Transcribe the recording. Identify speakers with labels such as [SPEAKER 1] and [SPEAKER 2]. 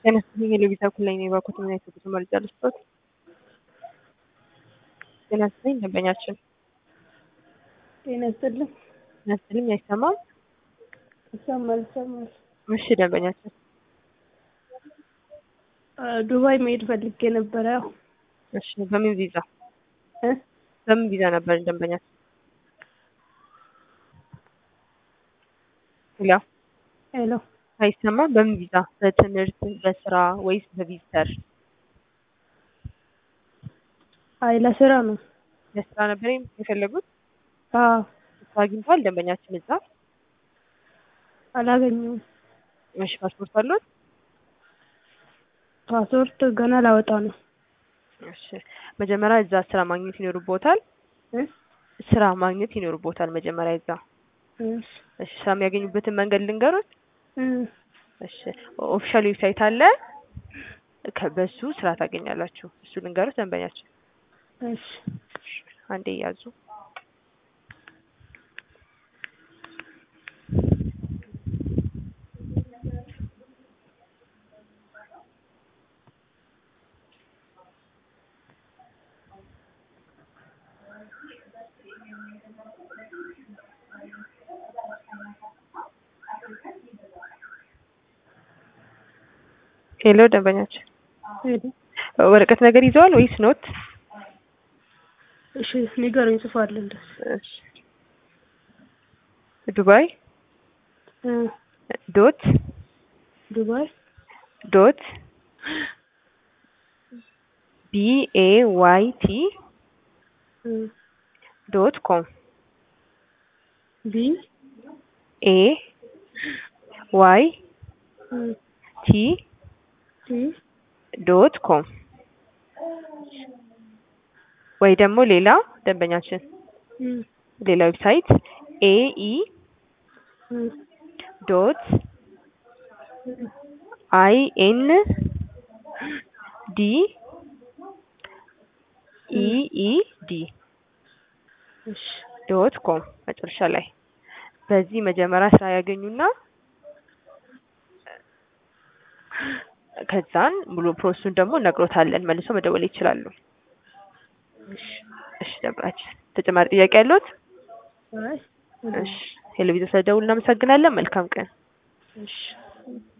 [SPEAKER 1] ጤና ይስጥልኝ የሎጊዛ ኩላይ ነው የባኮት ምን አይነት ጉዞ መረጃ ልስጦት? ጤና ይስጥልኝ ደንበኛችን
[SPEAKER 2] ጤና ይስጥልኝ።
[SPEAKER 1] ጤና ይስጥልኝ አይሰማም?
[SPEAKER 2] ይሰማል ይሰማል።
[SPEAKER 1] እሺ ደንበኛችን
[SPEAKER 2] አ፣ ዱባይ መሄድ ፈልጌ ነበረ። ያው
[SPEAKER 1] እሺ በምን ቪዛ
[SPEAKER 2] እ
[SPEAKER 1] በምን ቪዛ ነበር ደንበኛችን? ሄሎ
[SPEAKER 2] ሄሎ
[SPEAKER 1] አይሰማም? በምን ቪዛ? በትምህርት በስራ ወይስ በቪዚተር?
[SPEAKER 2] አይ ለስራ ነው።
[SPEAKER 1] ለስራ ነበር የፈለጉት?
[SPEAKER 2] አዎ
[SPEAKER 1] ስራ አግኝቷል ደንበኛችን እዛ?
[SPEAKER 2] አላገኘሁም።
[SPEAKER 1] እሺ ፓስፖርት አሉት?
[SPEAKER 2] ፓስፖርት ገና ላወጣ ነው።
[SPEAKER 1] እሺ መጀመሪያ እዛ ስራ ማግኘት ይኖርቦታል።
[SPEAKER 2] እ
[SPEAKER 1] ስራ ማግኘት ይኖርቦታል መጀመሪያ እዛ።
[SPEAKER 2] እሺ
[SPEAKER 1] እሺ ስራ የሚያገኙበትን መንገድ ልንገሮት?
[SPEAKER 2] እ
[SPEAKER 1] እሺ ኦፊሻል ዌብሳይት አለ። ከ- በሱ ስራ ታገኛላችሁ። እሱ ልንገሮት ደንበኛችን።
[SPEAKER 2] እሺ
[SPEAKER 1] አንዴ ያዙ። ሄሎ ደንበኛችን
[SPEAKER 2] ሄሎ
[SPEAKER 1] ወረቀት ነገር ይዘዋል ወይስ ኖት?
[SPEAKER 2] እሺ ንገረኝ፣ ጽፋለሁ እንደሱ
[SPEAKER 1] እሺ ዱባይ
[SPEAKER 2] እ
[SPEAKER 1] ዶት
[SPEAKER 2] ዱባይ
[SPEAKER 1] ዶት ቢ ኤ ዋይ ቲ
[SPEAKER 2] እ
[SPEAKER 1] ዶት ኮም
[SPEAKER 2] ቢ
[SPEAKER 1] ኤ ዋይ
[SPEAKER 2] እ
[SPEAKER 1] ቲ
[SPEAKER 2] ቲ
[SPEAKER 1] ዶት ኮም ወይ ደግሞ ሌላ ደንበኛችን
[SPEAKER 2] እ
[SPEAKER 1] ሌላ ዌብሳይት ኤ ኢ
[SPEAKER 2] እ
[SPEAKER 1] ዶት አይ ኤን ዲ ኢ ኢ ዲ
[SPEAKER 2] እሺ
[SPEAKER 1] ዶት ኮም መጨረሻ ላይ በዚህ መጀመሪያ ስራ ያገኙና ከዛን ሙሉ ፕሮሰሱን ደግሞ እነግሮታለን። መልሶ መደወል ይችላሉ።
[SPEAKER 2] እሺ
[SPEAKER 1] እሺ ደብራችን ተጨማሪ ጥያቄ ያለዎት?
[SPEAKER 2] አይ
[SPEAKER 1] እሺ ቴሌቪዥን ስለደውል እናመሰግናለን። መልካም ቀን።
[SPEAKER 2] እሺ